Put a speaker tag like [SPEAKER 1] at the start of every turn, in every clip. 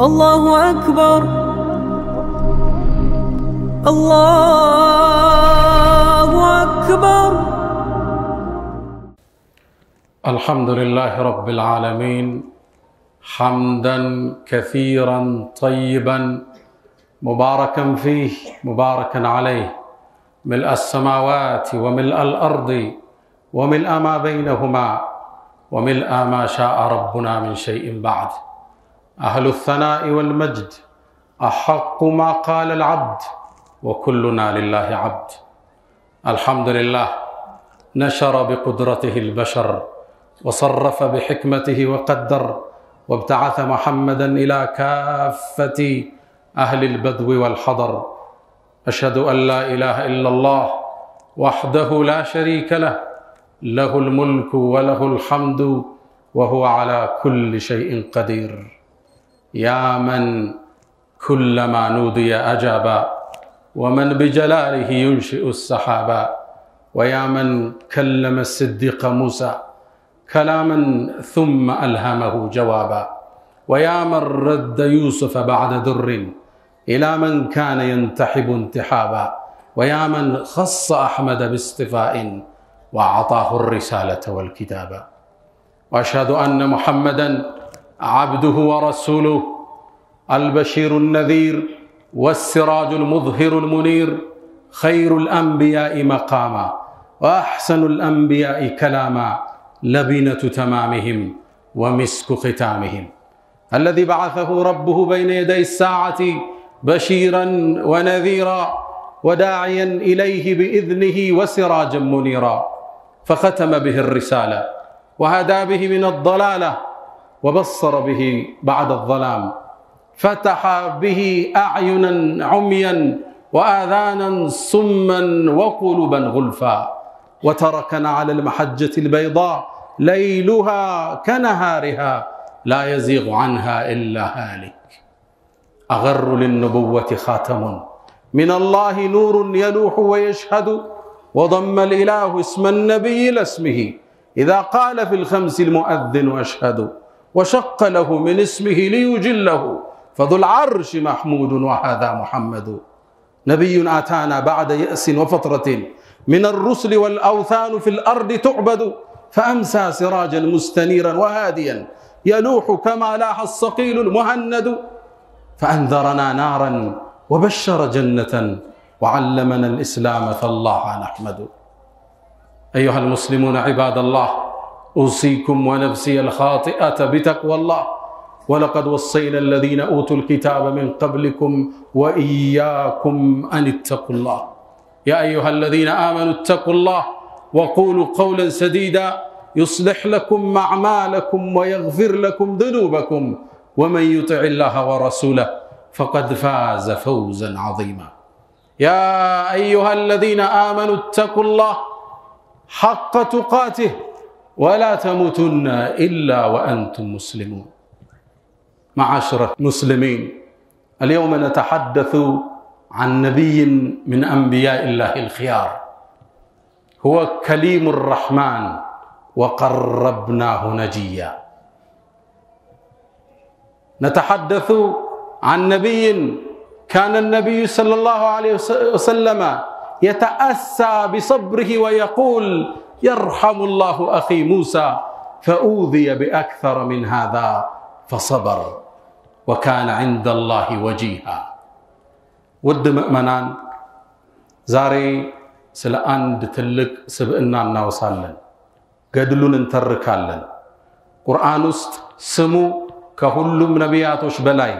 [SPEAKER 1] الله أكبر الله أكبر
[SPEAKER 2] الحمد لله رب العالمين حمدا كثيرا طيبا مباركا فيه مباركا عليه ملء السماوات وملء الارض وملء ما بينهما وملء ما شاء ربنا من شيء بعد اهل الثناء والمجد احق ما قال العبد وكلنا لله عبد الحمد لله نشر بقدرته البشر وصرف بحكمته وقدر وابتعث محمدا الى كافه اهل البدو والحضر اشهد ان لا اله الا الله وحده لا شريك له له الملك وله الحمد وهو على كل شيء قدير يا من كلما نودي اجابا ومن بجلاله ينشئ السحابا ويا من كلم الصديق موسى كلاما ثم الهمه جوابا ويا من رد يوسف بعد در الى من كان ينتحب انتحابا ويا من خص احمد باصطفاء واعطاه الرساله والكتابا واشهد ان محمدا عبده ورسوله البشير النذير والسراج المظهر المنير خير الانبياء مقاما واحسن الانبياء كلاما لبنه تمامهم ومسك ختامهم الذي بعثه ربه بين يدي الساعه بشيرا ونذيرا وداعيا اليه باذنه وسراجا منيرا فختم به الرساله وهدى به من الضلاله وبصر به بعد الظلام فتح به اعينا عميا واذانا صما وقلوبا غلفا وتركنا على المحجه البيضاء ليلها كنهارها لا يزيغ عنها الا هالك اغر للنبوه خاتم من الله نور يلوح ويشهد وضم الاله اسم النبي الى اسمه اذا قال في الخمس المؤذن اشهد وشق له من اسمه ليجله فذو العرش محمود وهذا محمد نبي اتانا بعد ياس وفتره من الرسل والاوثان في الارض تعبد فامسى سراجا مستنيرا وهاديا يلوح كما لاح الصقيل المهند فانذرنا نارا وبشر جنه وعلمنا الاسلام فالله نحمد ايها المسلمون عباد الله اوصيكم ونفسي الخاطئه بتقوى الله ولقد وصينا الذين اوتوا الكتاب من قبلكم واياكم ان اتقوا الله يا ايها الذين امنوا اتقوا الله وقولوا قولا سديدا يصلح لكم اعمالكم ويغفر لكم ذنوبكم ومن يطع الله ورسوله فقد فاز فوزا عظيما يا ايها الذين امنوا اتقوا الله حق تقاته ولا تموتن الا وانتم مسلمون معاشر المسلمين اليوم نتحدث عن نبي من انبياء الله الخيار هو كليم الرحمن وقربناه نجيا نتحدث عن نبي كان النبي صلى الله عليه وسلم يتاسى بصبره ويقول يرحم الله اخي موسى فاوذي باكثر من هذا فصبر وكان عند الله وجيها ውድ ምእመናን ዛሬ ስለ አንድ ትልቅ ስብዕና እናወሳለን ገድሉን እንተርካለን ቁርአን ውስጥ ስሙ ከሁሉም ነቢያቶች በላይ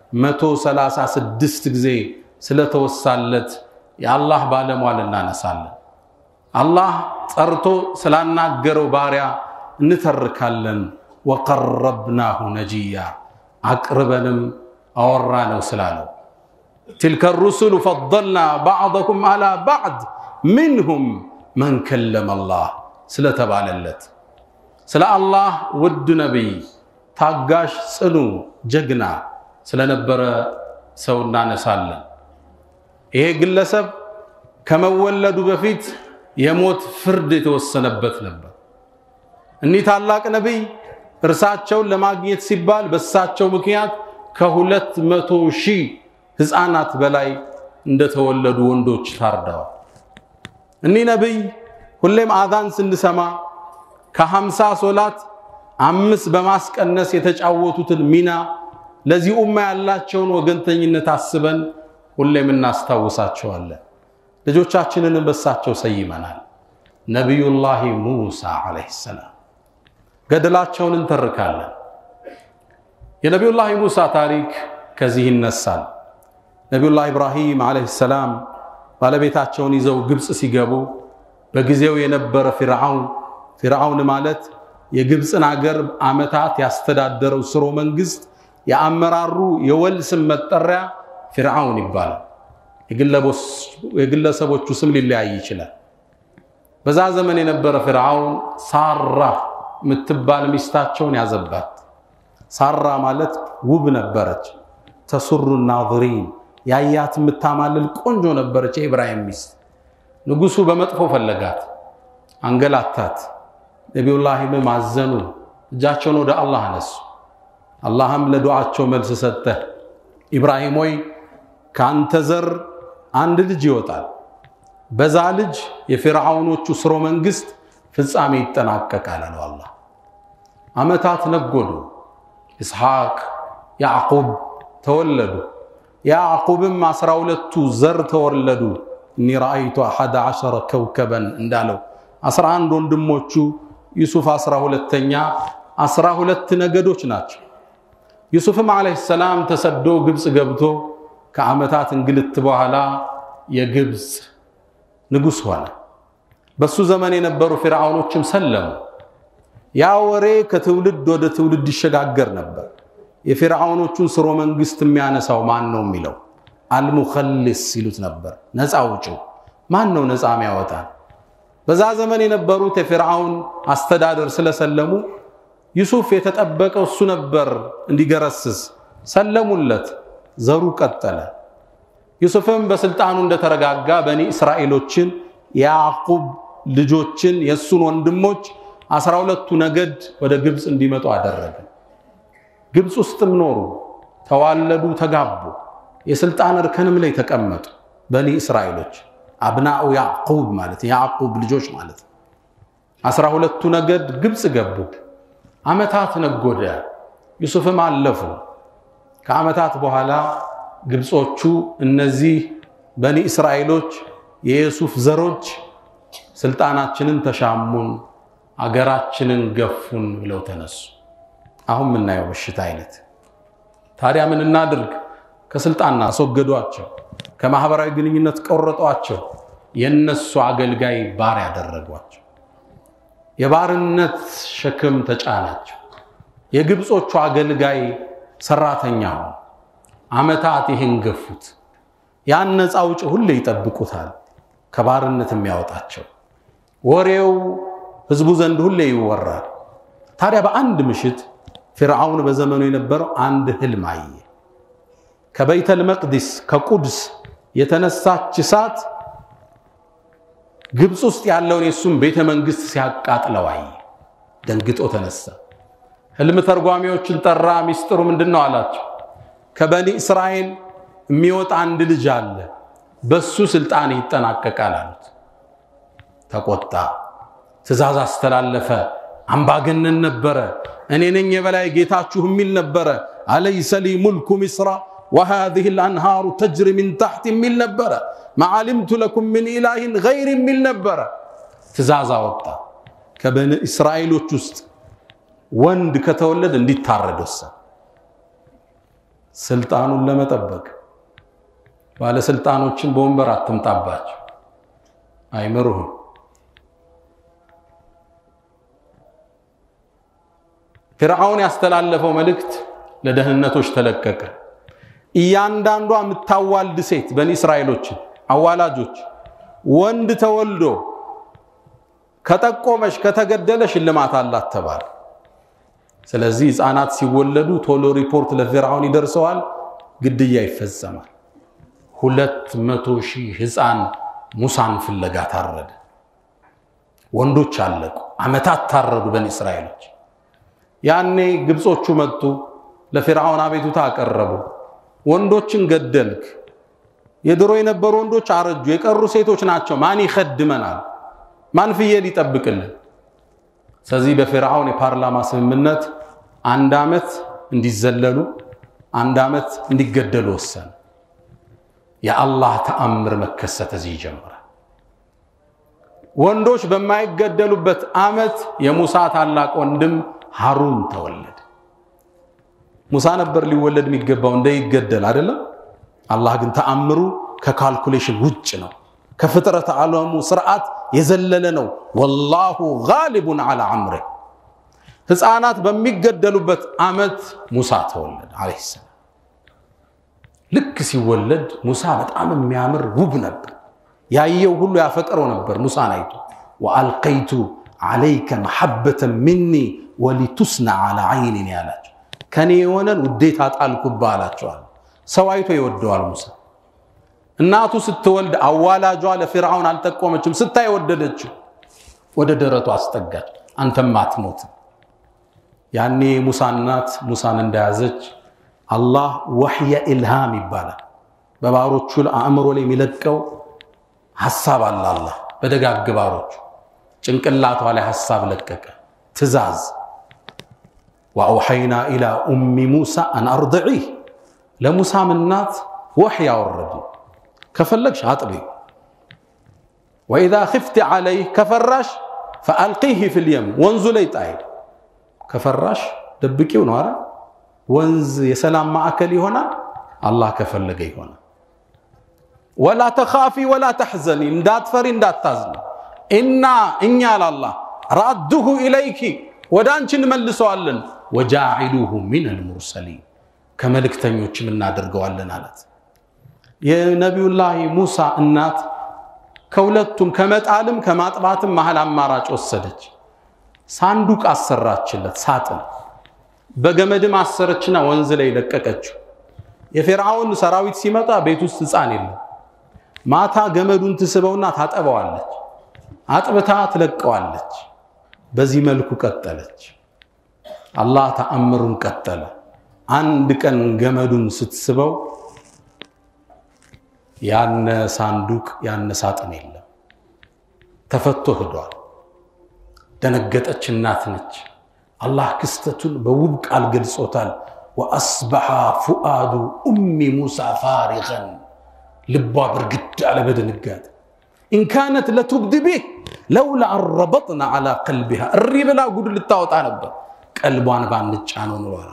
[SPEAKER 2] 136 ጊዜ ስለተወሳለት የአላህ ባለሟል እናነሳለን አላህ ጠርቶ ስላናገረው ባሪያ እንተርካለን ወቀረብናሁ ነጂያ አቅርበንም አወራ ነው ስላለው تلك الرسل فضلنا بعضكم على بعض منهم من كلم الله ስለተባለለት ስለ አላህ ውድ ነቢይ ታጋሽ ጽኑ ጀግና ስለነበረ ሰው እናነሳለን ይሄ ግለሰብ ከመወለዱ በፊት የሞት ፍርድ የተወሰነበት ነበር እኒህ ታላቅ ነቢይ እርሳቸውን ለማግኘት ሲባል በእሳቸው ምክንያት ከሁለት መቶ ሺህ ሕፃናት በላይ እንደተወለዱ ወንዶች ታርደዋል። እኒህ ነቢይ ሁሌም አዛን ስንሰማ ከሀምሳ ሶላት አምስት በማስቀነስ የተጫወቱትን ሚና ለዚህ ኡማ ያላቸውን ወገንተኝነት አስበን ሁሌም እናስታውሳቸዋለን። ልጆቻችንን በሳቸው ሰይመናል። ነቢዩላሂ ሙሳ ዓለይሂ ሰላም ገድላቸውን እንተርካለን። የነቢዩላህ ሙሳ ታሪክ ከዚህ ይነሳል። ነቢዩላህ ኢብራሂም ዓለይሂ ሰላም ባለቤታቸውን ይዘው ግብፅ ሲገቡ በጊዜው የነበረ ፊርዓውን ፊርዓውን ማለት የግብፅን አገር ዓመታት ያስተዳደረው ስሮ መንግስት የአመራሩ የወል ስም መጠሪያ ፊርዓውን ይባላል። የግለሰቦቹ ስም ሊለያይ ይችላል። በዛ ዘመን የነበረ ፊርዓውን ሳራ የምትባል ሚስታቸውን ያዘባት። ሳራ ማለት ውብ ነበረች። ተሱሩ ናዝሪን ያያት የምታማልል ቆንጆ ነበረች። የኢብራሂም ሚስት ንጉሱ በመጥፎ ፈለጋት፣ አንገላታት። ነቢዩላሂም አዘኑ፣ እጃቸውን ወደ አላህ አነሱ። አላህም ለዱዓቸው መልስ ሰጠ። ኢብራሂም ሆይ ከአንተ ዘር አንድ ልጅ ይወጣል። በዛ ልጅ የፊርዓውኖቹ ስሮ መንግስት ፍጻሜ ይጠናቀቃል አለው አላህ። ዓመታት ነጎዱ። ኢስሐቅ፣ ያዕቁብ ተወለዱ። ያዕቁብም አስራ ሁለቱ ዘር ተወለዱ። እኒ ረአይቱ አሐደ ዐሸረ ከውከበን እንዳለው አስራ አንድ ወንድሞቹ ዩሱፍ አስራ ሁለተኛ አስራ ሁለት ነገዶች ናቸው። ዩሱፍም ዓለይሂ ሰላም ተሰዶ ግብፅ ገብቶ ከዓመታት እንግልት በኋላ የግብፅ ንጉሥ ሆነ። በሱ ዘመን የነበሩ ፊርዓውኖችም ሰለሙ። ያ ወሬ ከትውልድ ወደ ትውልድ ይሸጋገር ነበር። የፊርዓውኖቹን ስሮ መንግስት የሚያነሳው ማን ነው የሚለው አልሙኸልስ ሲሉት ነበር። ነፃ አውጪው ማን ነው ነፃ የሚያወጣን? በዛ ዘመን የነበሩት የፊርዓውን አስተዳደር ስለሰለሙ ዩሱፍ የተጠበቀው እሱ ነበር እንዲገረስስ ሰለሙለት። ዘሩ ቀጠለ። ዩሱፍም በስልጣኑ እንደተረጋጋ በኒ እስራኤሎችን የያዕቁብ ልጆችን የእሱን ወንድሞች አስራ ሁለቱ ነገድ ወደ ግብፅ እንዲመጡ አደረገ። ግብፅ ውስጥም ኖሩ፣ ተዋለዱ፣ ተጋቡ። የስልጣን እርከንም ላይ ተቀመጡ። በኒ እስራኤሎች አብናኡ ያዕቁብ ማለት የያዕቁብ ልጆች ማለት ነው። አስራ ሁለቱ ነገድ ግብፅ ገቡ። ዓመታት ነጎደ። ዩሱፍም አለፉ። ከዓመታት በኋላ ግብጾቹ እነዚህ በኒ እስራኤሎች የዩሱፍ ዘሮች ስልጣናችንን ተሻሙን፣ አገራችንን ገፉን ብለው ተነሱ። አሁን የምናየው በሽታ አይነት። ታዲያ ምን እናድርግ? ከስልጣን አስወገዷቸው፣ ከማህበራዊ ግንኙነት ቆረጧቸው፣ የነሱ አገልጋይ ባሪያ ያደረጓቸው። የባርነት ሸክም ተጫናቸው። የግብጾቹ አገልጋይ ሰራተኛ ሆኑ። ዓመታት ይህን ገፉት። ያን ነፃ አውጪ ሁሌ ይጠብቁታል፣ ከባርነት የሚያወጣቸው። ወሬው ህዝቡ ዘንድ ሁሌ ይወራል። ታዲያ በአንድ ምሽት ፊርዓውን በዘመኑ የነበረው አንድ ህልም አየ። ከበይተል መቅዲስ ከቁድስ የተነሳች እሳት ግብፅ ውስጥ ያለውን የእሱም ቤተ መንግስት ሲያቃጥለው አየ። ደንግጦ ተነሳ። ህልም ተርጓሚዎችን ጠራ። ሚስጥሩ ምንድን ነው አላቸው። ከበኒ እስራኤል የሚወጣ አንድ ልጅ አለ፣ በሱ ስልጣን ይጠናቀቃል አሉት። ተቆጣ። ትእዛዝ አስተላለፈ። አምባገነን ነበረ። እኔ ነኝ የበላይ ጌታችሁ የሚል ነበረ። አለይሰ ሊ ሙልኩ ሚስራ ወሃዚህ ልአንሃሩ ተጅሪ ሚን ታሕት የሚል ነበረ። ማዓሊምቱ ለኩም ምን ኢላሂን ገይር የሚል ነበረ። ትእዛዝ አወጣ። ከበኒ እስራኤሎች ውስጥ ወንድ ከተወለደ እንዲታረድ ወሰነ። ስልጣኑን ለመጠበቅ ባለስልጣኖችን በወንበር አትምጣባቸው፣ አይምሩህም። ፊርዓውን ያስተላለፈው መልእክት ለደህንነቶች ተለቀቀ። እያንዳንዷ የምታዋልድ ሴት በኒ እስራኤሎችን አዋላጆች ወንድ ተወልዶ ከጠቆመች ከተገደለ ሽልማት አላት ተባለ። ስለዚህ ሕፃናት ሲወለዱ ቶሎ ሪፖርት ለፊርዓውን ይደርሰዋል፣ ግድያ ይፈጸማል። ሁለት መቶ ሺህ ሕፃን ሙሳን ፍለጋ ታረደ። ወንዶች አለቁ። ዓመታት ታረዱ በኒ እስራኤሎች። ያኔ ግብጾቹ መጡ። ለፊርዓውን አቤቱታ አቀረቡ። ወንዶችን ገደልክ፣ የድሮ የነበሩ ወንዶች አረጁ፣ የቀሩ ሴቶች ናቸው። ማን ይኸድመናል? ማን ፍየል ይጠብቅልን? ስለዚህ በፊርዓውን የፓርላማ ስምምነት አንድ ዓመት እንዲዘለሉ አንድ ዓመት እንዲገደሉ ወሰነ። የአላህ ተአምር መከሰት እዚህ ይጀምራል። ወንዶች በማይገደሉበት ዓመት የሙሳ ታላቅ ወንድም ሃሩን ተወለደ። ሙሳ ነበር ሊወለድ የሚገባው እንዳይገደል አይደለም። አላህ ግን ተአምሩ ከካልኩሌሽን ውጭ ነው፣ ከፍጥረት ዓለሙ ስርዓት የዘለለ ነው። ወላሁ ጋሊቡን ዐላ አምሬ ሕፃናት በሚገደሉበት ዓመት ሙሳ ተወለደ ዓለይሂ ሰላም። ልክ ሲወለድ ሙሳ በጣም የሚያምር ውብ ነበር። ያየው ሁሉ ያፈቅረው ነበር ሙሳን አይቶ። ወአልቀይቱ ዓለይከ መሐበተን ሚኒ ወሊቱስና ዐላ ዐይኒን ያላቸው ከኔ የሆነን ውዴታ ጣልኩብህ አላቸዋል። ሰው አይቶ ይወደዋል ሙሳ። እናቱ ስትወልድ አዋላጇ ለፊርዓውን አልጠቆመችም። ስታይ ወደደችው፣ ወደ ደረቱ አስጠጋች። አንተም አትሞትም። ያኔ ሙሳ እናት ሙሳን እንደያዘች አላህ ወሕየ ኢልሃም ይባላል። በባሮቹ አእምሮ ላይ የሚለቀው ሐሳብ አለ። አላህ በደጋግ ባሮቹ ጭንቅላቷ ላይ ሐሳብ ለቀቀ፣ ትእዛዝ ወአውሐይና ኢላ ኡሚ ሙሳ አን አርድዒህ ለሙሳም እናት ወሕይ አወረዱ። ከፈለግሽ አጥቢ፣ ወኢዛ ኽፍቲ ዓለይህ ከፈራሽ ፈአልቂህ ፊልየም ወንዙ ላይ ጣይ። ከፈራሽ ደብቂው ነው አረ ወንዝ የሰላም ማዕከል ይሆናል። አላህ ከፈለገ ይሆናል። ወላ ተኻፊ ወላ ተሕዘኒ እንዳትፈሪ እንዳታዝኒ፣ ኢና እኛ ላላህ ራዱሁ ኢለይኪ ወደ አንቺ እንመልሰዋለን፣ ወጃዒሉሁ ሚነል ሙርሰሊን ከመልእክተኞችም እናደርገዋለን አላት። የነቢዩላህ ሙሳ እናት ከሁለቱም ከመጣልም ከማጥባትም መሃል አማራጭ ወሰደች። ሳንዱቅ አሰራችለት፣ ሳጥን በገመድም አሰረችና ወንዝ ላይ ለቀቀችው። የፊርዓውን ሰራዊት ሲመጣ ቤት ውስጥ ሕፃን የለም። ማታ ገመዱን ትስበውና ታጠበዋለች፣ አጥብታ ትለቀዋለች። በዚህ መልኩ ቀጠለች። አላህ ተአምሩን ቀጠለ። አንድ ቀን ገመዱን ስትስበው ያነ ሳንዱቅ ያነ ሳጥን የለም፣ ተፈቶ ሂዷል። ደነገጠች። እናት ነች። አላህ ክስተቱን በውብ ቃል ገልጾታል። ወአስበሐ ፉአዱ ኡሚ ሙሳ ፋሪገን ልቧ ብርግድ አለ በድንጋጤ ኢንካነት ለቱብድ ቢህ ለውላ አረበጥና ዓላ ቀልቢሃ እሪ ብላ ጉድ ልታወጣ ነበር። ቀልቧን ባንጫ ነው ኑሯል።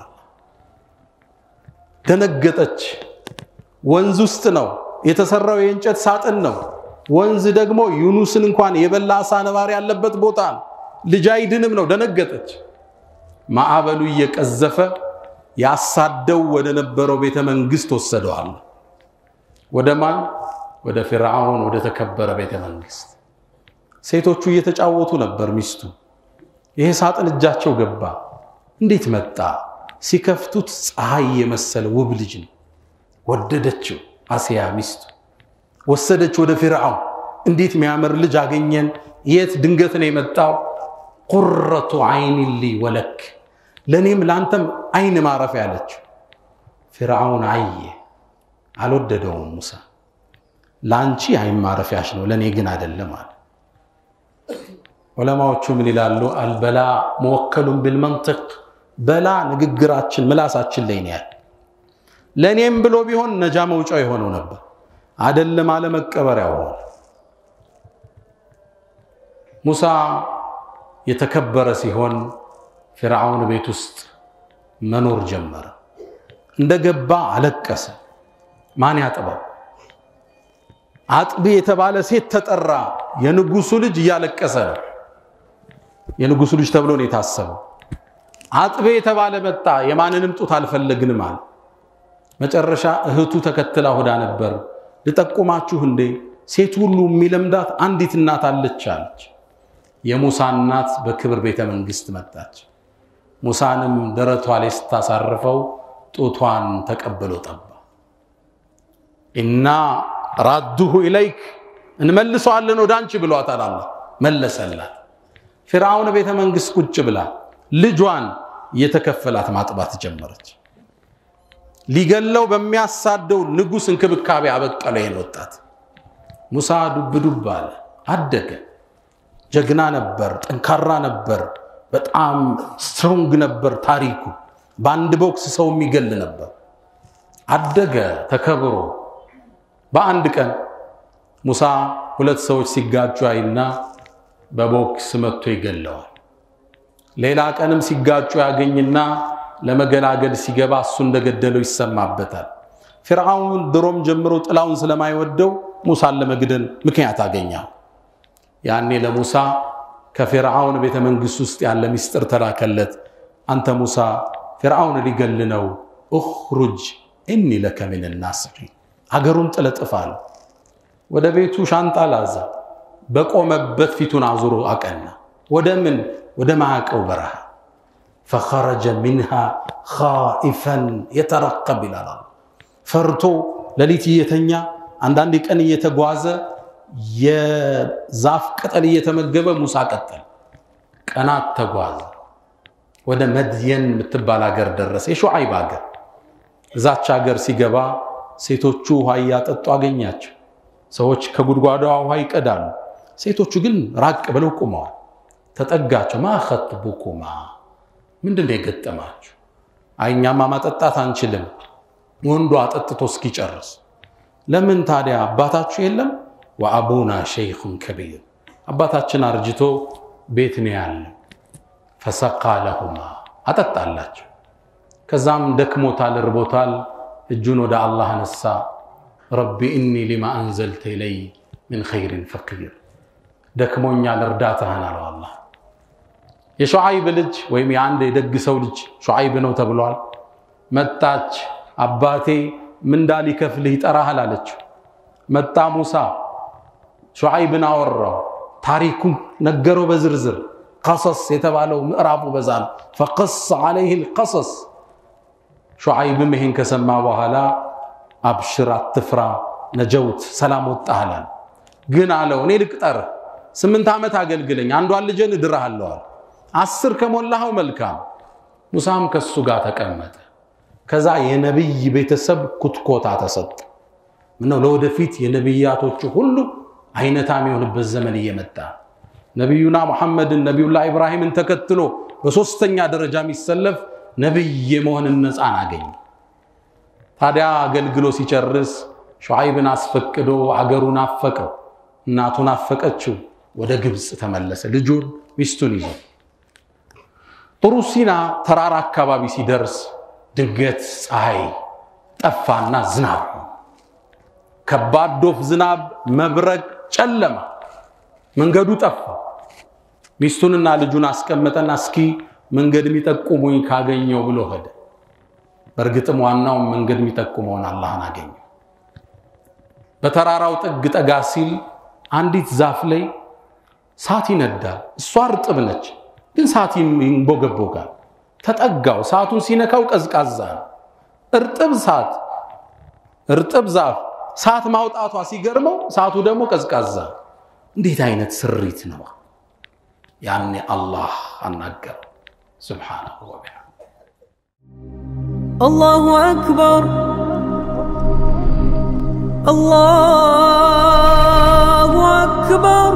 [SPEAKER 2] ደነገጠች። ወንዝ ውስጥ ነው የተሰራው፣ የእንጨት ሳጥን ነው። ወንዝ ደግሞ ዩኑስን እንኳን የበላ አሳ ነባሪ ያለበት ቦታ ነው። ልጅ አይድንም ነው። ደነገጠች። ማዕበሉ እየቀዘፈ ያሳደው ወደ ነበረው ቤተ መንግስት ወሰደዋል። ወደ ማን? ወደ ፊርዓውን ወደ ተከበረ ቤተ መንግስት። ሴቶቹ እየተጫወቱ ነበር። ሚስቱ ይሄ ሳጥን እጃቸው ገባ። እንዴት መጣ? ሲከፍቱት ፀሐይ የመሰለ ውብ ልጅ ነው። ወደደችው። አስያ ሚስቱ ወሰደች ወደ ፊርዓውን። እንዴት የሚያምር ልጅ አገኘን! የት ድንገት ነው የመጣው? ቁረቱ አይን ሊ ወለክ ለእኔም ለአንተም አይን ማረፊያ ያለችው። ፊርዓውን አየ፣ አልወደደውም። ሙሳ ለአንቺ አይን ማረፊያሽ ነው፣ ለእኔ ግን አይደለም አለ። ዑለማዎቹ ምን ይላሉ? አልበላ መወከሉን ቢልመንጥቅ በላ ንግግራችን ምላሳችን ላይ ነው ያለ። ለእኔም ብሎ ቢሆን ነጃ መውጫው የሆነው ነበር፣ አደለም አለ መቀበሪያው ሆነ። ሙሳ የተከበረ ሲሆን ፊርዓውን ቤት ውስጥ መኖር ጀመረ። እንደገባ አለቀሰ። ማን ያጥበው? አጥቢ የተባለ ሴት ተጠራ። የንጉሱ ልጅ እያለቀሰ ነው። የንጉሱ ልጅ ተብሎ ነው የታሰበው። አጥቤ የተባለ መጣ። የማንንም ጡት አልፈለግንም አለ። መጨረሻ እህቱ ተከትላ ሆዳ ነበር። ልጠቁማችሁ እንዴ ሴት ሁሉ የሚለምዳት አንዲት እናት አለች አለች። የሙሳ እናት በክብር ቤተ መንግስት መጣች። ሙሳንም ደረቷ ላይ ስታሳርፈው ጡቷን ተቀብሎ ጠባ። እና ራዱሁ ኢለይክ እንመልሰዋለን ወደ አንቺ ብሏታል። አላህ መለሰላት። ፊርዓውን ቤተ መንግስት ቁጭ ብላ ልጇን እየተከፈላት ማጥባት ጀመረች። ሊገለው በሚያሳደው ንጉሥ እንክብካቤ አበቀለ ይህን ወጣት። ሙሳ ዱብ ዱብ አለ፣ አደገ። ጀግና ነበር፣ ጠንካራ ነበር፣ በጣም ስትሮንግ ነበር። ታሪኩ በአንድ ቦክስ ሰው የሚገል ነበር። አደገ ተከብሮ። በአንድ ቀን ሙሳ ሁለት ሰዎች ሲጋጩ አይና በቦክስ መጥቶ ይገለዋል። ሌላ ቀንም ሲጋጩ ያገኝና ለመገላገል ሲገባ እሱ እንደገደለው ይሰማበታል። ፊርዓውን ድሮም ጀምሮ ጥላውን ስለማይወደው ሙሳን ለመግደል ምክንያት አገኛል። ያኔ ለሙሳ ከፊርዓውን ቤተ መንግሥት ውስጥ ያለ ምስጢር ተላከለት። አንተ ሙሳ ፊርዓውን ሊገል ነው፣ እኽሩጅ እኒ ለከ ምን ናስሒን። አገሩን ጥለጥፋል። ወደ ቤቱ ሻንጣ ላዘ። በቆመበት ፊቱን አዙሮ አቀና። ወደ ምን? ወደ ማዕቀው በረሃ ፈኸረጀ ሚንሃ ኻኢፈን የተረቀብ ይላል። ፈርቶ ሌሊት እየተኛ አንዳንድ ቀን እየተጓዘ የዛፍ ቅጠል እየተመገበ ሙሳ ቀጠል። ቀናት ተጓዘ። ወደ መድየን የምትባል ሀገር ደረሰ። የሹዓይብ ሀገር። እዛች ሀገር ሲገባ ሴቶቹ ውሃ እያጠጡ አገኛቸው። ሰዎች ከጉድጓዷ ውሃ ይቀዳሉ። ሴቶቹ ግን ራቅ ብለው ቆመዋል። ተጠጋቸው። ማ ኸጥቡኩማ ምንድን ነው የገጠማችሁ? አይኛማ ማጠጣት አንችልም፣ ወንዱ አጠጥቶ እስኪጨርስ። ለምን ታዲያ አባታችሁ የለም? ወአቡና ሸይኹን ከቢር አባታችን አርጅቶ ቤት ነው ያለ። ፈሰቃ ለሁማ አጠጣላቸው። ከዛም ደክሞታል፣ እርቦታል። እጁን ወደ አላህ ነሳ። ረቢ እኒ ሊማ አንዘልተ ኢለይ ምን ኸይሪን ፈቂር ደክሞኛል፣ እርዳታህን አለው አላህ የሹዓይብ ልጅ ወይም የአንድ የደግ ሰው ልጅ ሹዓይብ ነው ተብሏል። መጣች። አባቴ ምንዳ ሊከፍልህ ይጠራሃል አለችው። መጣ ሙሳ ሹዓይብን አወራው፣ ታሪኩን ነገረው በዝርዝር ቀሰስ የተባለው ምዕራፉ በዛ ነው። ፈቀስ ዓለይህ ልቀሰስ ሹዓይብም ይሄን ከሰማ በኋላ አብሽር፣ አትፍራ፣ ነጀውት ሰላም ወጣህላል። ግን አለው እኔ ልቅጠርህ፣ ስምንት ዓመት አገልግለኝ፣ አንዷን ልጄን እድርሃለዋል አስር ከሞላኸው መልካም። ሙሳም ከሱ ጋር ተቀመጠ። ከዛ የነቢይ ቤተሰብ ኩትኮታ ተሰጠ። ምነው ለወደፊት የነቢያቶቹ ሁሉ አይነታ የሚሆንበት ዘመን እየመጣ ነቢዩና ሙሐመድን ነቢዩላህ ኢብራሂምን ተከትሎ በሦስተኛ ደረጃ የሚሰለፍ ነቢይ የመሆንን ነፃን አገኘ። ታዲያ አገልግሎ ሲጨርስ ሹዓይብን አስፈቅዶ አገሩን አፈቀው። እናቱን አፈቀችው። ወደ ግብፅ ተመለሰ። ልጁን ሚስቱን ይዞ ጥሩ ሲና ተራራ አካባቢ ሲደርስ ድንገት ፀሐይ ጠፋና ዝናብ፣ ከባድ ዶፍ ዝናብ፣ መብረቅ፣ ጨለማ፣ መንገዱ ጠፋ። ሚስቱንና ልጁን አስቀመጠና እስኪ መንገድ የሚጠቁሙኝ ካገኘው ብሎ ሄደ። በእርግጥም ዋናውን መንገድ የሚጠቁመውን አላህን አገኘው። በተራራው ጥግ ጠጋ ሲል አንዲት ዛፍ ላይ ሳት ይነዳል። እሷ እርጥብ ነች ግን ሳት ይንቦገቦጋል። ተጠጋው። ሳቱን ሲነካው ቀዝቃዛ ነው። እርጥብ ሳት እርጥብ ዛፍ ሳት ማውጣቷ ሲገርመው፣ ሳቱ ደግሞ ቀዝቃዛ። እንዴት አይነት ስሪት ነው! ያኔ አላህ አናገረው ሱብሓነሁ ወቢሐምድ።
[SPEAKER 1] الله أكبر الله أكبر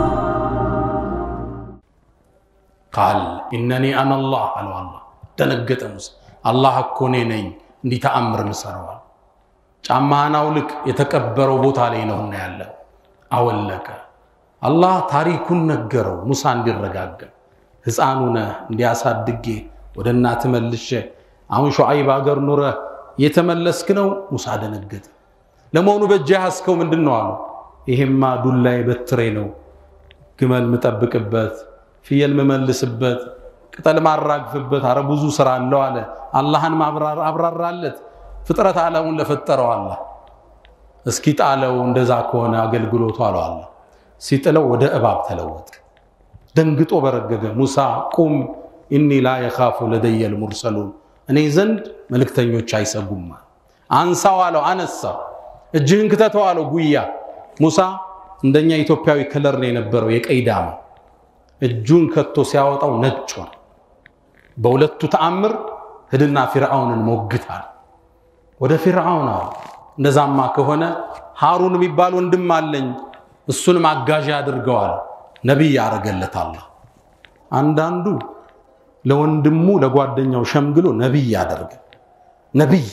[SPEAKER 2] ቃል ኢነኒ አነ አላህ አለው። አላህ ደነገጠ። ሙሳ አላህ እኮ እኔ ነኝ እንዲህ ተአምር ምሰረዋል። ጫማህን አውልቅ፣ የተቀበረው ቦታ ላይ ነውና ያለ አወለቀ። አላህ ታሪኩን ነገረው ሙሳ እንዲረጋጋ። ሕፃኑ ነህ እንዲያሳድጌ ወደ እናት መልሼ አሁን ሹዓይብ አገር ኑረህ እየተመለስክ ነው። ሙሳ ደነገጠ። ለመሆኑ በእጅ ያዝከው ምንድን ነው አለው። ይሄማ ዱላዬ በትሬ ነው፣ ግመል ምጠብቅበት ፍየል ምመልስበት ቅጠል ማራግፍበት፣ አረ ብዙ ስራ አለው አለ። አላህን አብራራለት። ፍጥረት ዓለሙን ለፈጠረው አላህ እስኪ ጣለው። እንደዛ ከሆነ አገልግሎቱ አለው አላህ። ሲጥለው ወደ እባብ ተለወጠ። ደንግጦ በረገገ። ሙሳ ቁም ኢኒ ላ የኻፉ ለደየል ሙርሰሉን እኔ ዘንድ መልእክተኞች አይሰጉም። አንሳው አለው። አነሳው። እጅህን ክተተው አለው። ጉያ ሙሳ እንደኛ ኢትዮጵያዊ ከለር ነው የነበረው የቀይ ዳማ እጁን ከቶ ሲያወጣው ነጭ ሆነ። በሁለቱ ተአምር ሂድና ፊርዓውንን ሞግታል። ወደ ፊርዓውን አሉ። እንደዛማ ከሆነ ሃሩን የሚባል ወንድም አለኝ እሱንም አጋዥ አድርገዋል። ነቢይ ያደረገለት አላህ። አንዳንዱ ለወንድሙ ለጓደኛው ሸምግሎ ነቢይ ያደርገ ነቢይ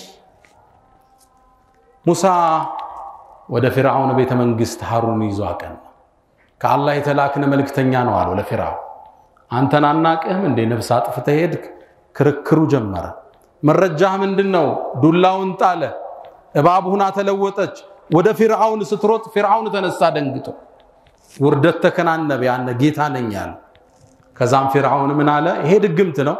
[SPEAKER 2] ሙሳ ወደ ፊርዓውን ቤተ መንግስት ሃሩን ይዞ አቀና። ከአላህ የተላክነ መልእክተኛ ነው አለው ለፊርዓውን። አንተን አናቅህም እንዴ ነፍስ አጥፍተህ ሄድክ? ክርክሩ ጀመረ። መረጃህ ምንድን ነው? ዱላውን ጣለ። እባብ ሁና ተለወጠች። ወደ ፊርዓውን ስትሮጥ ፊርዓውን ተነሳ ደንግጦ፣ ውርደት ተከናነበ። ያነ ጌታ ነኝ ያለ። ከዛም ፊርዓውን ምን አለ? ይሄ ድግምት ነው፣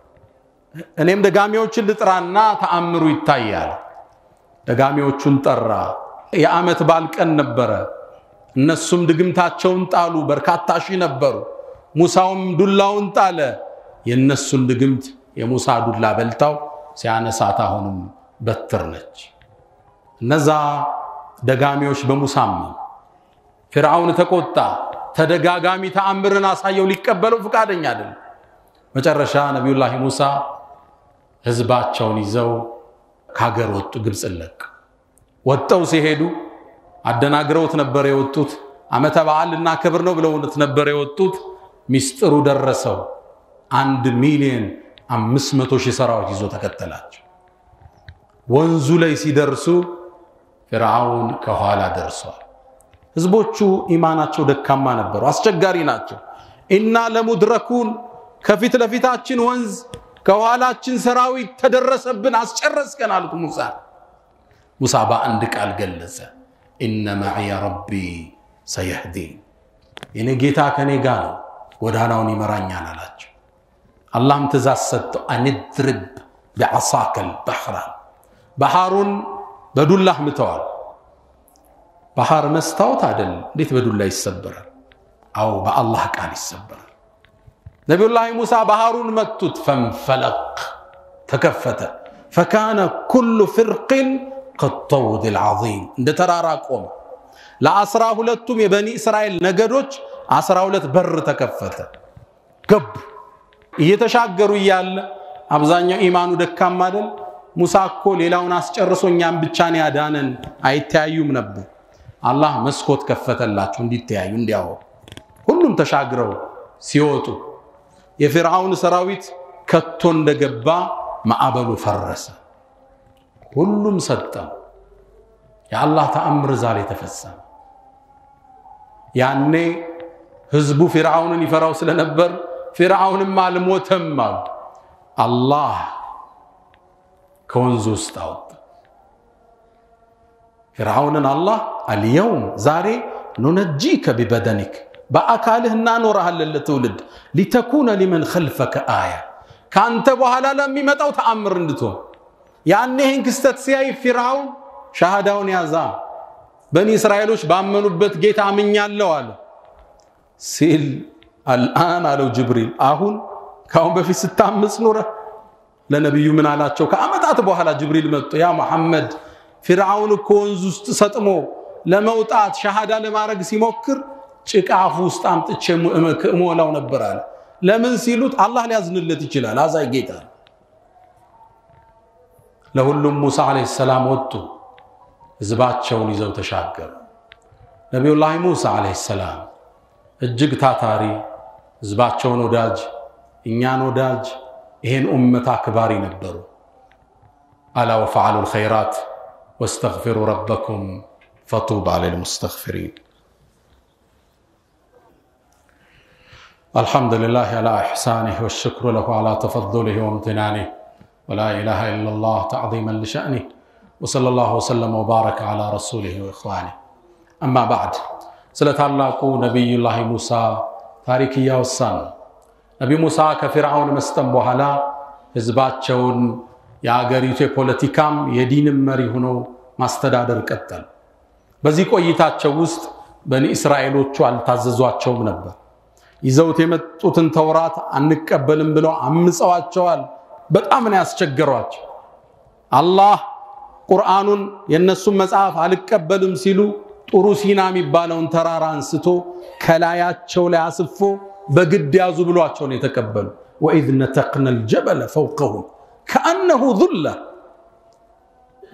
[SPEAKER 2] እኔም ደጋሚዎችን ልጥራና ተአምሩ ይታያል። ደጋሚዎቹን ጠራ። የዓመት በዓል ቀን ነበረ። እነሱም ድግምታቸውን ጣሉ። በርካታ ሺህ ነበሩ። ሙሳውም ዱላውን ጣለ። የእነሱን ድግምት የሙሳ ዱላ በልታው ሲያነሳት አሁንም በትር ነች። እነዛ ደጋሚዎች በሙሳም ፊርዓውን ተቆጣ። ተደጋጋሚ ተአምርን አሳየው። ሊቀበለው ፍቃደኛ አይደለም። መጨረሻ ነቢዩላህ ሙሳ ህዝባቸውን ይዘው ከሀገር ወጡ። ግብፅን ለቅ ወጠው ሲሄዱ አደናግረውት ነበር የወጡት። ዓመተ በዓል ልናከብር ነው ብለውት ነበር የወጡት። ሚስጥሩ ደረሰው። አንድ ሚሊዮን አምስት መቶ ሺህ ሰራዊት ይዞ ተከተላቸው። ወንዙ ላይ ሲደርሱ ፊርዓውን ከኋላ ደርሷል። ህዝቦቹ ኢማናቸው ደካማ ነበሩ፣ አስቸጋሪ ናቸው። ኢና ለሙድረኩን ከፊት ለፊታችን ወንዝ ከኋላችን ሰራዊት ተደረሰብን፣ አስጨረስከን አሉት ሙሳ። ሙሳ በአንድ ቃል ገለጸ፣ ኢነ መዕየ ረቢ ሰየህዲን፣ የኔ ጌታ ከኔ ጋር ነው፣ ጎዳናውን ይመራኛል አላቸው። አላህም ትእዛዝ ሰጠው፣ አንድርብ ቢዓሳከል ባሕራ፣ ባህሩን በዱላህ ምተዋል። ባህር መስታወት አይደል? እንዴት በዱላ ይሰበራል? አው በአላህ ቃል ይሰበራል። ነቢዩላህ ሙሳ ባህሩን መቱት። ፈንፈለቅ ተከፈተ። ፈካነ ኩሉ ፍርቅን ከጠውድ ልዓዚም እንደ ተራራ ቆመ። ለአስራ ሁለቱም የበኒ እስራኤል ነገዶች አስራ ሁለት በር ተከፈተ። ገቡ። እየተሻገሩ እያለ አብዛኛው ኢማኑ ደካማ አይደል? ሙሳ እኮ ሌላውን አስጨርሶ እኛም ብቻ ነው ያዳነን፣ አይተያዩም ነበር። አላህ መስኮት ከፈተላቸው እንዲተያዩ እንዲያወሩ። ሁሉም ተሻግረው ሲወጡ የፊርዓውን ሰራዊት ከቶ እንደገባ ማዕበሉ ፈረሰ። ሁሉም ሰጠም። የአላህ ተአምር ዛሬ ተፈጸመ። ያኔ ህዝቡ ፊርዓውንን ይፈራው ስለነበር ፊርዓውንም አልሞተም አሉ። አላህ ከወንዙ ውስጥ አወጣ። ፊርዓውንን አላህ አልየውም ዛሬ ኑነጂከ ቢበደኒክ በአካልህ እናኖረሃለን ለትውልድ ሊተኩነ ሊመን ኸልፈከ አያ ከአንተ በኋላ ለሚመጣው ተአምር እንድትሆን። ያኔ ይህን ክስተት ሲያይ ፊርዓውን ሻሃዳውን ያዛ። በኒ እስራኤሎች ባመኑበት ጌታ አምኛለሁ አለ ሲል አልአን አለው ጅብሪል። አሁን ከአሁን በፊት ስታምፅ ኑረ ለነቢዩ ምን አላቸው? ከዓመታት በኋላ ጅብሪል መጥቶ ያ መሐመድ ፊርዓውን እኮ ወንዝ ውስጥ ሰጥሞ ለመውጣት ሻሃዳ ለማድረግ ሲሞክር ጭቃ አፉ ውስጥ አምጥቼ እሞላው ነበር አለ። ለምን ሲሉት አላህ ሊያዝንለት ይችላል፣ አዛኝ ጌታ ነው። ለሁሉም ሙሳ ዓለይሂ ሰላም ወጡ፣ ህዝባቸውን ይዘው ተሻገሩ። ነቢዩላህ ሙሳ ዓለይሂ ሰላም እጅግ ታታሪ፣ ህዝባቸውን ወዳጅ፣ እኛን ወዳጅ፣ ይሄን ኡመት አክባሪ ነበሩ። አላ ወፈዓሉ ልኸይራት ወስተግፊሩ ረበኩም ፈጡባ ልልሙስተግፊሪን الحمد لله على إحسانه والشكر له على تفضله وامتنانه ولا إله إلا الله تعظيما لشأنه وصلى الله وسلم وبارك على رسوله وإخوانه أما بعد ስለ ታላቁ ነቢዩላህ ሙሳ ታሪክ እያወሳን ነቢ ሙሳ ከፊርዓውን መስጠም በኋላ ህዝባቸውን የአገሪቱ የፖለቲካም የዲንም መሪ ሆነው ማስተዳደር ቀጠል። በዚህ ቆይታቸው ውስጥ በኒ እስራኤሎቹ አልታዘዟቸውም ነበር። ይዘውት የመጡትን ተውራት አንቀበልም ብለው አምፀዋቸዋል። በጣም ነው ያስቸገሯቸው። አላህ ቁርአኑን የእነሱን መጽሐፍ አልቀበልም ሲሉ ጡሩ ሲና የሚባለውን ተራራ አንስቶ ከላያቸው ላይ አስፎ በግድ ያዙ ብሏቸው ነው የተቀበሉ። ወኢዝ ነተቅነ ልጀበለ ፈውቀሁም ከአነሁ ዙላ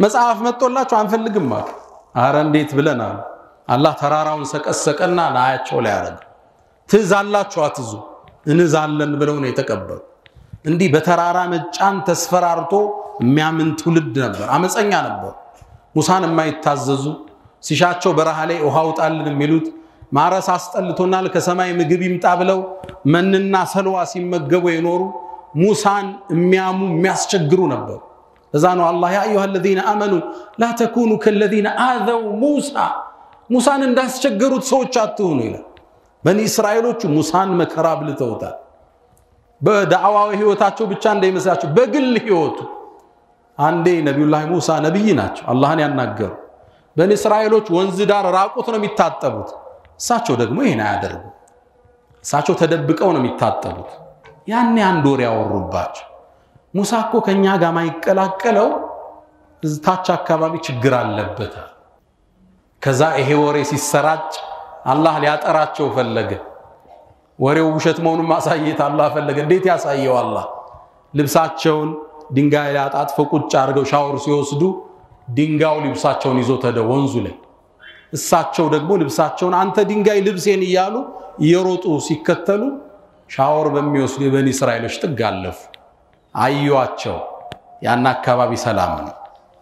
[SPEAKER 2] መጽሐፍ መጥቶላችሁ አንፈልግም አሉ። አረ እንዴት ብለን አሉ። አላህ ተራራውን ሰቀሰቀና ላያቸው ላይ ያደረገ ትእዛላችሁ አትዙ እንዛለን ብለው ነው የተቀበሉ። እንዲህ በተራራ መጫን ተስፈራርቶ የሚያምን ትውልድ ነበር። አመፀኛ ነበሩ። ሙሳን የማይታዘዙ ሲሻቸው በረሃ ላይ ውሃ ውጣልን የሚሉት ማረስ አስጠልቶናል ከሰማይ ምግብ ይምጣ ብለው መንና ሰልዋ ሲመገቡ የኖሩ ሙሳን የሚያሙ የሚያስቸግሩ ነበሩ። እዛ ነው አላህ ያ አዩሃ አለዚነ አመኑ ላ ተኩኑ ከለዚነ አዘው ሙሳ ሙሳን እንዳስቸገሩት ሰዎች አትሁኑ ይላል። በኒ እስራኤሎቹ ሙሳን መከራ ብልተውታል። በዳዕዋዊ ህይወታቸው ብቻ እንዳይመስላቸው በግል ህይወቱ አንዴ ነቢዩላህ ሙሳ ነቢይ ናቸው፣ አላህን ያናገሩ። በኒ እስራኤሎች ወንዝ ዳር ራቁት ነው የሚታጠቡት። እሳቸው ደግሞ ይህን አያደርጉ። እሳቸው ተደብቀው ነው የሚታጠቡት። ያኔ አንድ ወር ያወሩባቸው ሙሳ እኮ ከእኛ ጋር ማይቀላቀለው ታች አካባቢ ችግር አለበታል። ከዛ ይሄ ወሬ ሲሰራጭ አላህ ሊያጠራቸው ፈለገ። ወሬው ውሸት መሆኑን ማሳየት አላህ ፈለገ። እንዴት ያሳየው? አላህ ልብሳቸውን ድንጋይ ላይ አጣጥፈው ቁጭ አድርገው ሻወር ሲወስዱ ድንጋዩ ልብሳቸውን ይዞ ተደ ወንዙ ላይ እሳቸው ደግሞ ልብሳቸውን አንተ ድንጋይ ልብሴን እያሉ እየሮጡ ሲከተሉ ሻወር በሚወስዱ የበኒ እስራኤሎች ጥግ አለፉ። አዩዋቸው። ያን አካባቢ ሰላም ነው።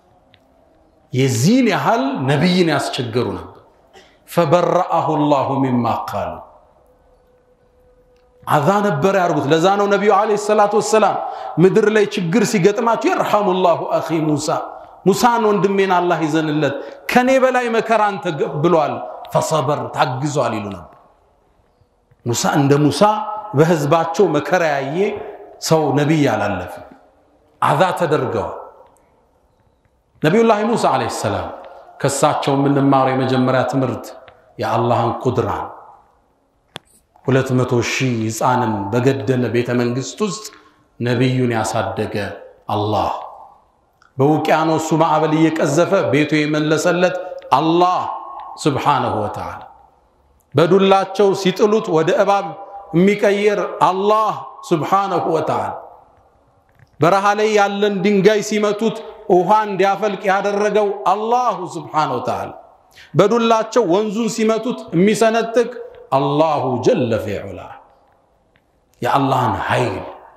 [SPEAKER 2] የዚህን ያህል ነቢይን ያስቸገሩ ነበር። ፈበረአሁ ላሁ ሚማ ቃሉ አዛ ነበር ያርጉት። ለዛ ነው ነቢዩ ዓለይሂ ሰላቱ ወሰላም ምድር ላይ ችግር ሲገጥማቸው የርሐሙ ላሁ አኺ ሙሳ ሙሳን ወንድሜን አላህ ይዘንለት ከኔ በላይ መከራን ተቀብሏል፣ ፈሰበር ታግዟል ይሉ ነበር። ሙሳ እንደ ሙሳ በህዝባቸው መከራ ያየ ሰው ነቢይ አላለፍም። አዛ ተደርገዋል። ነቢዩላህ ሙሳ ዓለይሂ ሰላም ከሳቸው የምንማረው የመጀመሪያ ትምህርት የአላህን ቁድራን ሁለት መቶ ሺህ ህፃንን በገደለ ቤተ መንግስት ውስጥ ነቢዩን ያሳደገ አላህ በውቅያኖሱ ማዕበል እየቀዘፈ ቤቱ የመለሰለት አላህ ስብሓነሁ ወተዓላ በዱላቸው ሲጥሉት ወደ እባብ የሚቀይር አላህ ስብሓነሁ ወተዓላ በረሃ ላይ ያለን ድንጋይ ሲመቱት ውሃ እንዲያፈልቅ ያደረገው አላሁ ስብሓነሁ ወተዓላ በዱላቸው ወንዙን ሲመቱት የሚሰነጥቅ አላሁ ጀለ ፊዑላ የአላህን ኃይል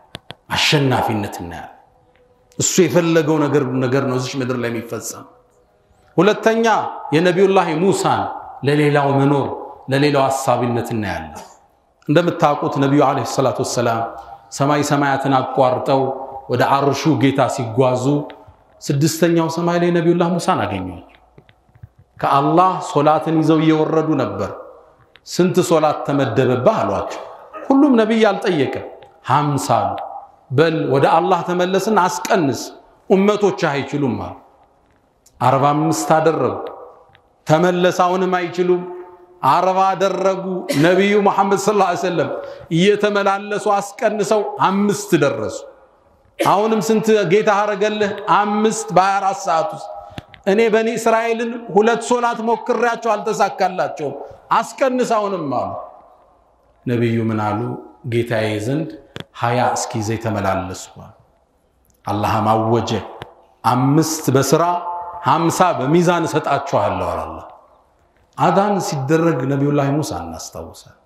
[SPEAKER 2] አሸናፊነት እናያለን። እሱ የፈለገው ነገር ነገር ነው እዚች ምድር ላይ የሚፈጸም። ሁለተኛ የነቢዩላህ ሙሳን ለሌላው መኖር ለሌላው አሳቢነት እናያለን። እንደምታውቁት ነቢዩ ዓለይሂ ሰላቱ ወሰላም ሰማይ ሰማያትን አቋርጠው ወደ አርሹ ጌታ ሲጓዙ ስድስተኛው ሰማይ ላይ ነቢዩላህ ሙሳን አገኟቸው። ከአላህ ሶላትን ይዘው እየወረዱ ነበር። ስንት ሶላት ተመደበብህ አሏቸው። ሁሉም ነቢይ አልጠየቀም። ሀምሳ አሉ። በል ወደ አላህ ተመለስን አስቀንስ፣ ኡመቶች አይችሉም አሉ። አርባ አምስት አደረጉ። ተመለስ፣ አሁንም አይችሉም። አርባ አደረጉ። ነቢዩ መሐመድ ሰለላሁ ዐለይሂ ወሰለም እየተመላለሱ አስቀንሰው አምስት ደረሱ። አሁንም ስንት ጌታ አረገልህ? አምስት በሀያ አራት ሰዓት ውስጥ እኔ በኒ እስራኤልን ሁለት ሶላት ሞክሬያቸው አልተሳካላቸውም። አስቀንስ አሁንም አሉ። ነቢዩ ምን አሉ? ጌታዬ ዘንድ ሀያ እስኪ ይዘህ ተመላለስኳል። አላህም አወጀ፣ አምስት በስራ ሀምሳ በሚዛን እሰጣችኋለሁ አለ አላህ። አዳን ሲደረግ ነቢዩላህ ሙሳ እናስታውሳል።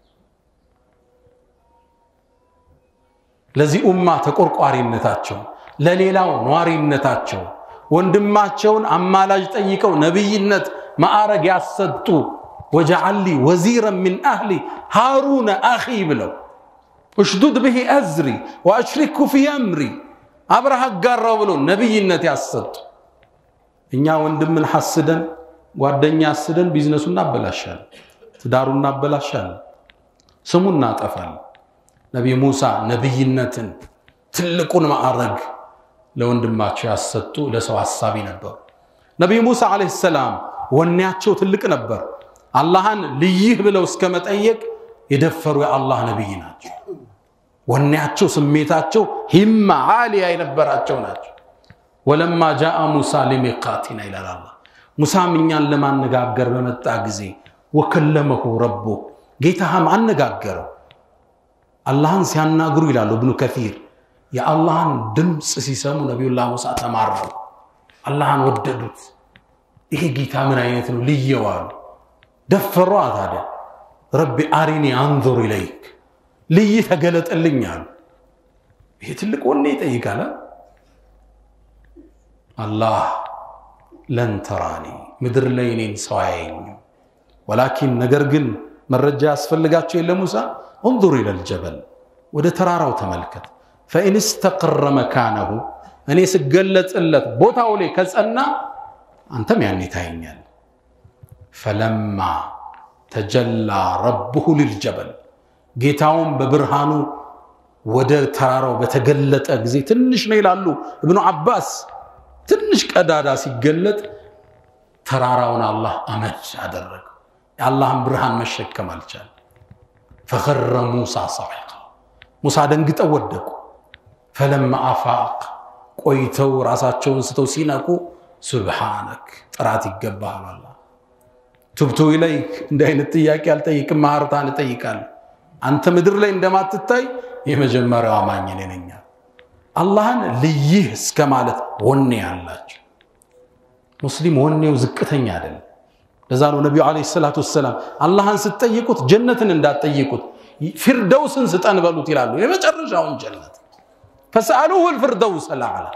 [SPEAKER 2] ለዚህ ኡማ ተቆርቋሪነታቸው፣ ለሌላው ኗሪነታቸው ወንድማቸውን አማላጅ ጠይቀው ነቢይነት ማዕረግ ያሰጡ ወጀዓሊ ወዚረን ሚን አህሊ ሃሩነ አኺ ብለው እሽዱድ ብሂ አዝሪ ወአሽሪኩ ፊ አምሪ አብረህ አጋራው ብለው ነቢይነት ያሰጡ። እኛ ወንድምን ሐስደን ጓደኛ አስደን ቢዝነሱ እናበላሻለን፣ ትዳሩ እናበላሻለን፣ ስሙ እናጠፋለን። ነቢይ ሙሳ ነቢይነትን ትልቁን ማዕረግ ለወንድማቸው ያሰጡ ለሰው ሐሳቢ ነበሩ። ነቢይ ሙሳ ዓለይሂ ሰላም ወኔያቸው ትልቅ ነበር። አላህን ልይህ ብለው እስከ መጠየቅ የደፈሩ የአላህ ነቢይ ናቸው። ወኔያቸው፣ ስሜታቸው ሂማ ዓሊያ የነበራቸው ናቸው። ወለማ ጃአ ሙሳ ሊሚቃቲና ይላል አላህ። ሙሳም እኛን ለማነጋገር በመጣ ጊዜ ወከለመሁ ረቡ ጌታህም አነጋገረው። አላህን ሲያናግሩ ይላሉ እብኑ ከፊር የአላህን ድምፅ ሲሰሙ ነቢዩላህ ሙሳ ተማረሩ። አላህን ወደዱት። ይሄ ጌታ ምን አይነት ነው ልየው አሉ። ደፈሯ ታዲያ ረቢ አሪኒ አንዙር ኢለይክ ልይ ተገለጠልኝ አሉ። ይሄ ትልቅ ወኔ ይጠይቃል። አላህ ለን ተራኒ ምድር ላይ እኔን ሰው አያየኝም፣ ወላኪን ነገር ግን መረጃ ያስፈልጋቸው የለ ሙሳ እንዙር ኢለል ጀበል ወደ ተራራው ተመልከት፣ ፈኢን ስተቅረ መካነሁ እኔ ስገለጽለት ቦታው ላይ ከጸና አንተም ያኔ ታየኛል። ፈለማ ተጀላ ረብሁ ልልጀበል ጌታውን በብርሃኑ ወደ ተራራው በተገለጠ ጊዜ ትንሽ ነው ይላሉ እብኑ አባስ። ትንሽ ቀዳዳ ሲገለጥ ተራራውን አላህ አመድ አደረገው። የአላህን ብርሃን መሸከም አልቻለ። ፈኸረ ሙሳ ሰዒቃ ሙሳ ደንግጠው ወደቁ። ፈለማ አፋቅ ቆይተው ራሳቸውን ስተው ሲነቁ ሱብሓነክ ጥራት ይገባሃል አላህ ቱብቱ ኢለይክ እንዲህ አይነት ጥያቄ አልጠይቅም፣ ማህርታን እጠይቃለሁ። አንተ ምድር ላይ እንደማትታይ የመጀመሪያው አማኝ እኔ ነኝ። አላህን ልይህ እስከ ማለት ወኔ ያላቸው ሙስሊም ወኔው ዝቅተኛ አይደለም። ለዛ ነው ነቢዩ ዓለይሂ ሰላቱ ወሰላም አላህን ስትጠይቁት ጀነትን እንዳትጠይቁት ፊርደውስን ስጠን በሉት ይላሉ። የመጨረሻውን ጀነት ፈስአሉሁ ልፊርደውስ አልአዕላ።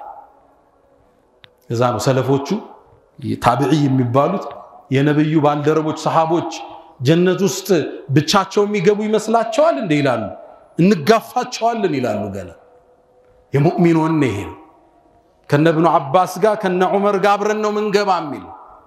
[SPEAKER 2] ለዛ ነው ሰለፎቹ ታቢዒ የሚባሉት የነብዩ ባልደረቦች ሰሃቦች ጀነት ውስጥ ብቻቸው የሚገቡ ይመስላቸዋል እንደ ይላሉ። እንጋፋቸዋለን ይላሉ። ገና የሙእሚን ወኔ ይሄ ነው። ከነ እብኑ አባስ ጋር ከነ ዑመር ጋር አብረን ነው ምንገባ የሚል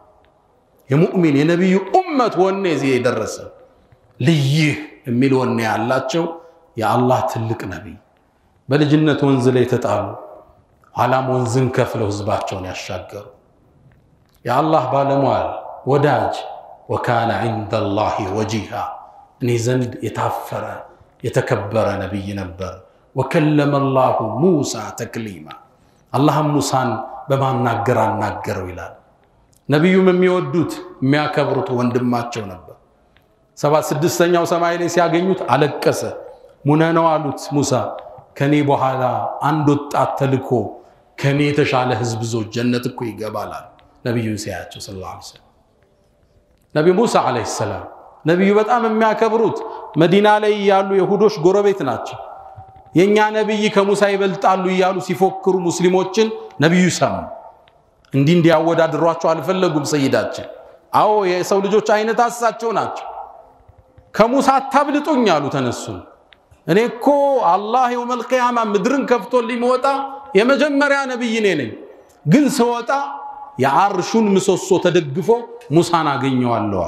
[SPEAKER 2] የሙእሚን የነቢዩ ኡመት ወኔ እዚህ የደረሰ ልይህ የሚል ወኔ ያላቸው የአላህ ትልቅ ነቢይ በልጅነት ወንዝ ላይ የተጣሉ ኋላም ወንዝን ከፍለው ህዝባቸውን ያሻገሩ የአላህ ባለሟል ወዳጅ ወካነ ዒንደ ላሂ ወጂሃ እኔ ዘንድ የታፈረ የተከበረ ነቢይ ነበር። ወከለመ ላሁ ሙሳ ተክሊማ አላህም ሙሳን በማናገር አናገረው ይላል። ነቢዩም የሚወዱት የሚያከብሩት ወንድማቸው ነበር። ሰባ ስድስተኛው ሰማይ ላይ ሲያገኙት አለቀሰ። ሙነ ነው አሉት ሙሳ ከኔ በኋላ አንድ ወጣት ተልኮ ከኔ የተሻለ ህዝብ ዞ ጀነት እኮ ይገባላል። ነቢዩን ሲያያቸው ሰለላሁ ዐለይሂ ወሰለም ነቢ ሙሳ ዓለይሂ ሰላም ነቢዩ በጣም የሚያከብሩት መዲና ላይ ያሉ የሁዶች ጎረቤት ናቸው። የእኛ ነቢይ ከሙሳ ይበልጣሉ እያሉ ሲፎክሩ ሙስሊሞችን ነቢዩ ሰሙ። እንዲህ እንዲያወዳድሯቸው አልፈለጉም። ሰይዳችን አዎ የሰው ልጆች አይነት አሳቸው ናቸው። ከሙሳ አታብልጡኝ አሉ። ተነሱ እኔ እኮ አላህ የውመል ቂያማ ምድርን ከፍቶ ሊመወጣ የመጀመሪያ ነቢይ እኔ ነኝ። ግን ስወጣ የአርሹን ምሰሶ ተደግፎ ሙሳን አገኘዋለሁ።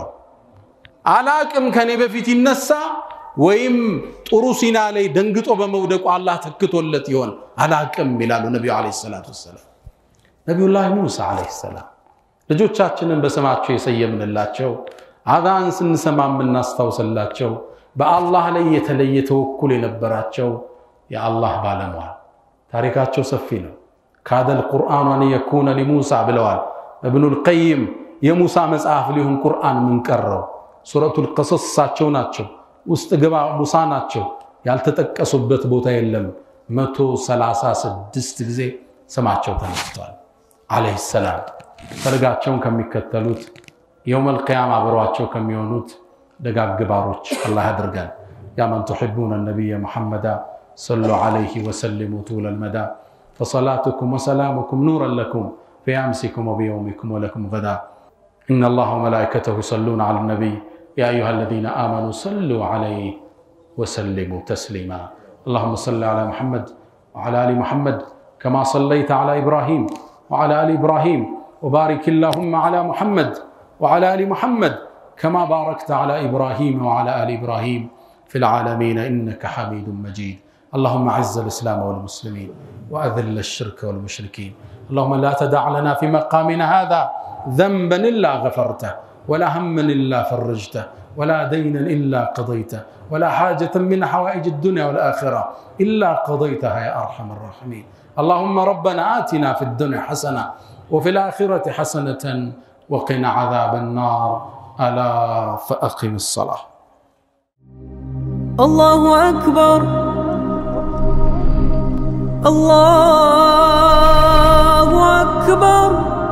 [SPEAKER 2] አላቅም ከኔ በፊት ይነሳ ወይም ጥሩ ሲና ላይ ደንግጦ በመውደቁ አላህ ተክቶለት ይሆን አላቅም ይላሉ ነቢዩ ዓለይሂ ሰላቱ ወሰላም። ነቢዩላህ ሙሳ ዓለይሂ ሰላም ልጆቻችንን በስማቸው የሰየምንላቸው አዛን ስንሰማ የምናስታውስላቸው በአላህ ላይ የተለየ ተወኩል የነበራቸው የአላህ ባለሟል ታሪካቸው ሰፊ ነው። ካደል ቁርአኑ አን የኩነ ሊሙሳ ብለዋል እብኑል ቀይም። የሙሳ መጽሐፍ ሊሆን ቁርአን ምን ቀረው? ሱረቱል ቀሰስ እሳቸው ናቸው። ውስጥ ግባ ሙሳ ናቸው። ያልተጠቀሱበት ቦታ የለም። መቶ ሰላሳ ስድስት ጊዜ ስማቸው ተነስቷል። ዓለይሂ ሰላም ፈለጋቸውን ከሚከተሉት የውመል ቂያማ አብረዋቸው ከሚሆኑት ደጋግ ባሮች አላህ ያድርገን። ያ መን ቱሒቡነ ነቢየ ሙሐመዳ ሰሉ ዓለይሂ ወሰሊሙ ጡለል መዳ فصلاتكم وسلامكم نورا لكم في أمسكم وبيومكم ولكم غدا إن الله وملائكته يصلون على النبي يا أيها الذين آمنوا صلوا عليه وسلموا تسليما اللهم صل على محمد وعلى آل محمد كما صليت على إبراهيم وعلى آل إبراهيم وبارك اللهم على محمد وعلى آل محمد كما باركت على إبراهيم وعلى آل إبراهيم في العالمين إنك حميد مجيد اللهم اعز الاسلام والمسلمين واذل الشرك والمشركين اللهم لا تدع لنا في مقامنا هذا ذنبا الا غفرته ولا هما الا فرجته ولا دينا الا قضيته ولا حاجه من حوائج الدنيا والاخره الا قضيتها يا ارحم الراحمين اللهم ربنا اتنا في الدنيا حسنه وفي الاخره حسنه وقنا عذاب النار الا فاقم الصلاه
[SPEAKER 1] الله أكبر الله أكبر